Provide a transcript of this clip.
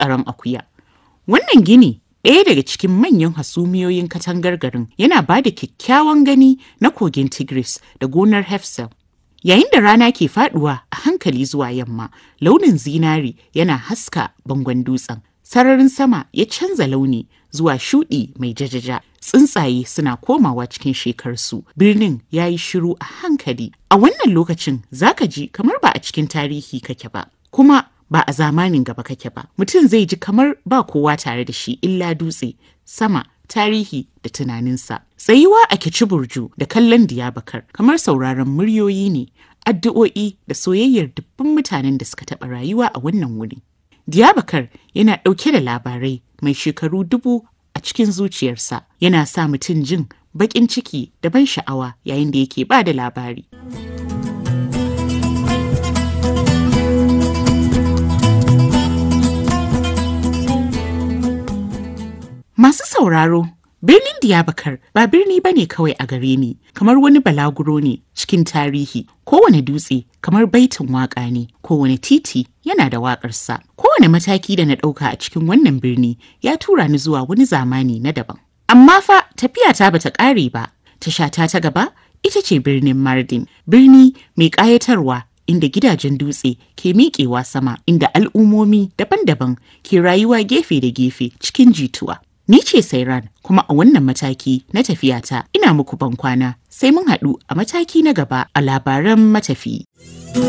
tsaron akuya. Wannan gini ɗaya daga cikin manyan hasumiyoyin katangar garin yana ba da kyakkyawan gani na kogin Tigris da gonar Hefsel. Yayin da rana ke faduwa a hankali zuwa yamma, launin zinari yana haska bangon dutsen. Sararin sama ya canza launi zuwa shuɗi mai jajaja. Tsuntsaye suna komawa cikin shekarsu. Birnin ya yi shiru a hankali. A wannan lokacin zaka ji kamar ba a cikin tarihi kake ba. Kuma ba a zamanin gaba kake ba. Mutum zai ji kamar ba kowa tare da shi illa dutse, sama, tarihi da tunaninsa. Tsayuwa a burju da kallon diyabakar kamar sauraron muryoyi ne, addu'o'i da soyayyar dubban mutanen da suka taɓa rayuwa a wannan wuri. Diyabakar yana ɗauke da labarai mai shekaru dubu a cikin zuciyarsa, yana sa mutum jin baƙin ciki da ban sha'awa yayin da yake ba da labari. Masu sauraro, birnin Diyabakar ba birni ba ne kawai a gare ni, kamar wani balaguro ne cikin tarihi. Kowane dutse kamar baitin waƙa ne, kowane titi yana da waƙarsa. Kowane mataki da na ɗauka a cikin wannan birni ya tura ni zuwa wani zamani na daban. Amma fa tafiyata bata ƙare ba, tashata ta gaba ita ce birnin Mardin, birni mai ƙayatarwa inda gidajen dutse ke miƙewa sama inda al'ummomi daban-daban ke rayuwa gefe da gefe cikin jituwa. Ni ce Sairan kuma a wannan mataki na tafiyata ina muku bankwana sai mun haɗu a mataki na gaba a labaran matafi.